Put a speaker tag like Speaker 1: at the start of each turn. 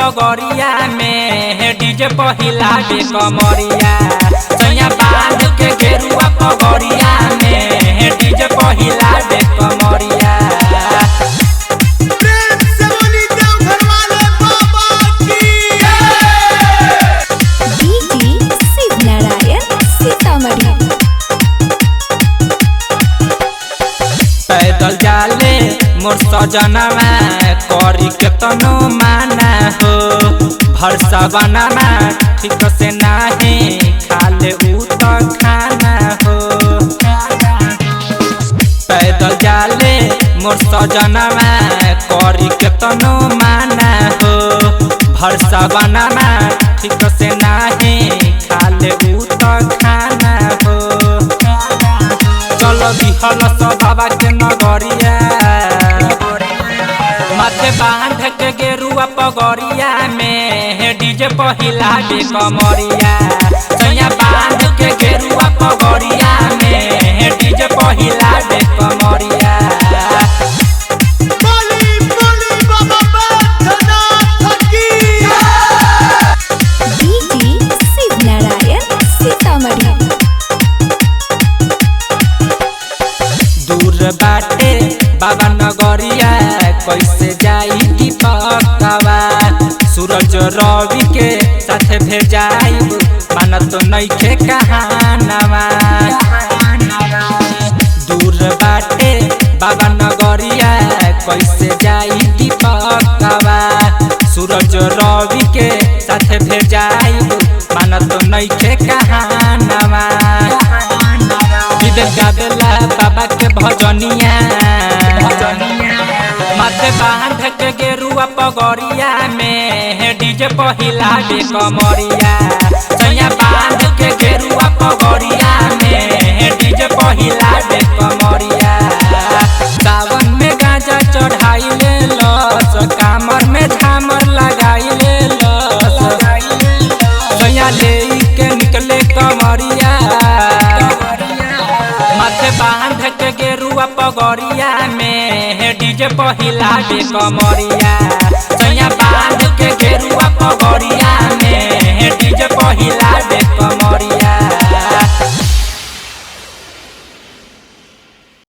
Speaker 1: पगड़िया में डीजे पहिला दे कमरिया सैया बांध के गेरुआ पगड़िया में डीजे पहिला दे कमरिया
Speaker 2: प्रेम से बोली देवघर वाले बाबा की
Speaker 3: डीजे शिवनारायण सीतामढ़ी
Speaker 1: पैदल जाले मोर सजनमा करी केतनो माना हो भरसा बनाना ठीक से नाही खाले उ त खाना हो पैदल जाले मोर सजनमा करी केतनो माना हो भरसा बनाना ठीक से नाही खाले उ त खाना हो चलो दिहल सब बाबा के नगरिया माथे बांध के गेरुआ पगड़िया में डीजे पहिला दे कमरिया सैया बांध के गेरुआ पगड़िया में डीजे पहिला दे कमरिया
Speaker 2: बोली बोली बाबा बैद्यनाथ की
Speaker 3: डीजे शिवनारायण सीतामढ़ी
Speaker 1: दूर बाटे बाबा नगरिया कैसे जाई की पकवा सूरज रवि के साथ भेजाई मानत नइखे कहानवा दूर बाटे बाबा नगरिया कैसे जाई की पकवा सूरज रवि के साथ भेजाई मानत नइखे कहानवा विवेक गावेला बाबा के भजनिया माथे बांध के गेरुआ पगड़िया में डीजे पहिला दे कमरिया सैया बांध के गेरुआ पगड़िया में डीजे पहिला दे कमरिया सावन में गांजा चढ़ाई ले लस कामर में झामर लगाई ले लस सैया ले के निकले कमरिया माथे बांध के गेरुआ पगड़िया में डीजे पहिला दे कमरिया सैया बांध के गेरुआ